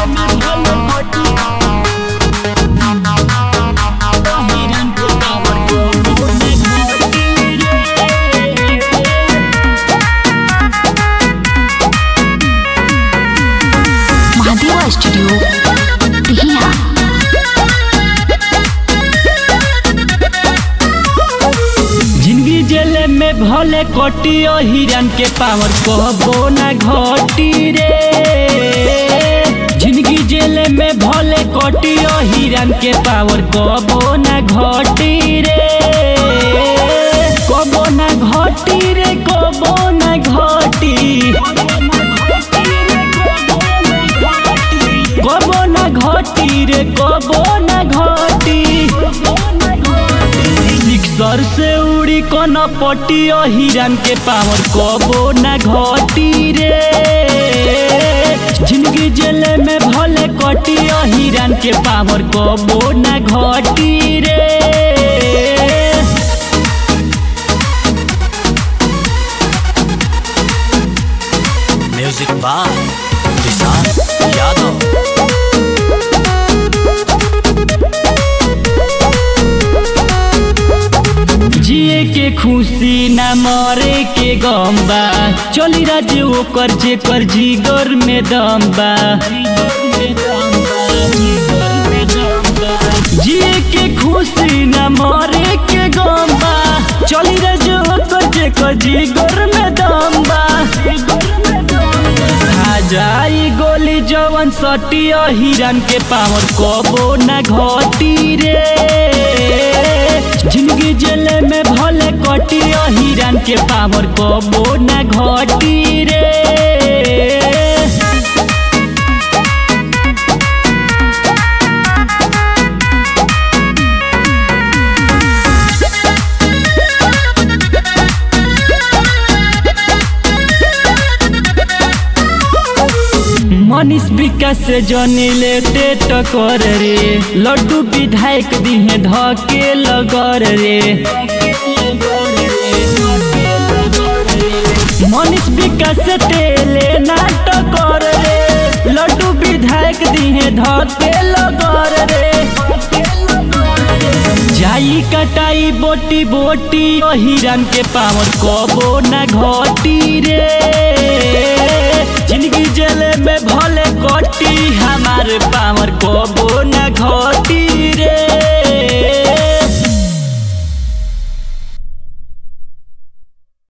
महादेवा स्टूडियो टिहिया जिंदगी जेले में भले कटियो हिरन के पावर कहबो ना घटी रे जिंदगी जेले में भले कटियो हिरन के पावर कहबो ना घटी रे कबो ना घटी रे कबो ना घटी कबो ना घटी रे कबो ना घटी सिक्सर से उड़ी कोन पटियो हिरन के पावर कबो ना घटी रे जिंदगी जेले में भले कटियो हिरन के पावर कबो ना घटी रे म्यूजिक बाय विशाल यादव जिए के खुशी ना मरे के गम बा चली राज ओकर जेकर जिगर में दम बा जिए के खुशी ना मरे के गम बा चली राज ओकर जेकर जिगर में दम बा खा जाई गोली जवन सटियो हिरन के पावर कबो ना घटी रे जिंदगी जेले में भले कटियो हिरन के पावर कबो ना घटी रे मनीष विकास से जनी लेते टकर रे लड्डू विधायक दिहे धके लगर रे मनीष विकास से तेले नाटक कर रे लड्डू विधायक दिहे धके लगर रे जाई कटाई बोटी बोटी ओ हिरन के पावर कबो ना घटी रे